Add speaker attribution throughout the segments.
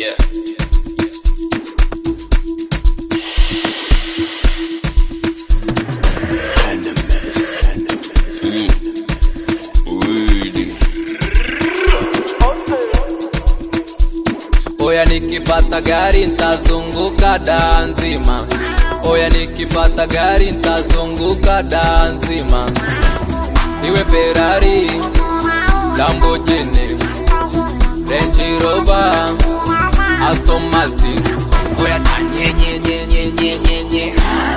Speaker 1: Yeah. Wili.
Speaker 2: Oya nikipata gari ntazunguka daa nzima. Oya nikipata gari ntazunguka daa nzima. Iwe Ferrari, Lamborghini, Range Rover, Aston Martin. Oya tanye nye nye nye nye nye nye.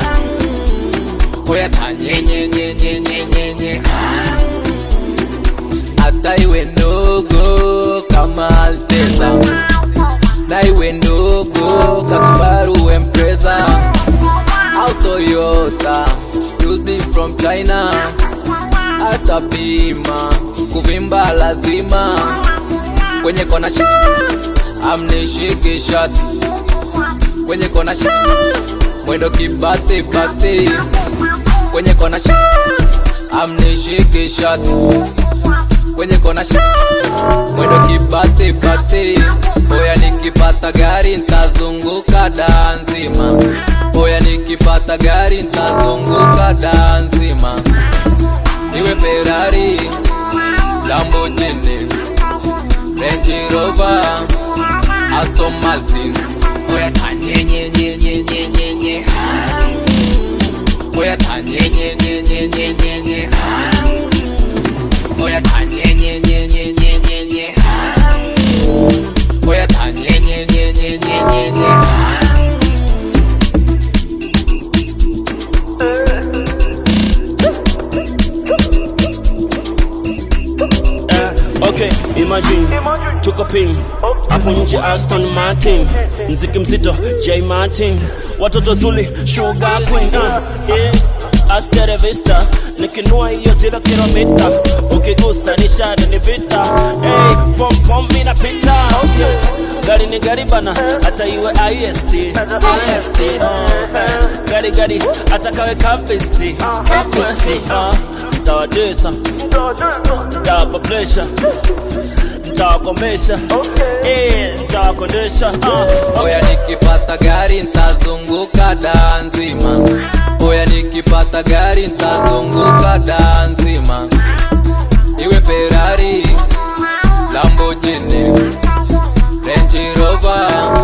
Speaker 2: Oya tanye nye nye nye nye nye nye. Hata iwe ndogo kama Alteza na iwe ndogo kasubaru Empresa au Toyota used from China, hata bima kuvimba lazima kwenye kona shi amnishike shati kwenye kona shi mwendo kibate bate kwenye kona shi amnishike shati kwenye kona shi mwendo kibate bate oya nikipata gari ntazunguka daa nzima oya nikipata gari ntazunguka daa nzima iwe Ferrari Lamborghini Range Rover Aston Martin oya tanye nye nye nye nye nye nye oya tanye nye nye nye nye nye nye Oya tanye nye nye nye nye nye nye Oya tanye nye nye nye nye nye nye
Speaker 3: Eh, okay, imagine tuko pin afu nje Aston Martin, mziki mzito J Martin, watoto zuli sugar queen uh, yeah. Astere Vista nikinua hiyo zero kilomita, ukigusa ni shada ni vita hey, pom pom mina pita yes. Gari ni gari bana, hata iwe IST, IST uh, eh, gari gari hata kawe kaviti uh, ntawadesa ntawapa pressure ntawakomesha eh, ntawakondesha uh.
Speaker 2: Oya nikipata gari ntazunguka daa nzima Oya nikipata gari ntazunguka daa nzima Iwe Ferrari Lamborghini Range Rover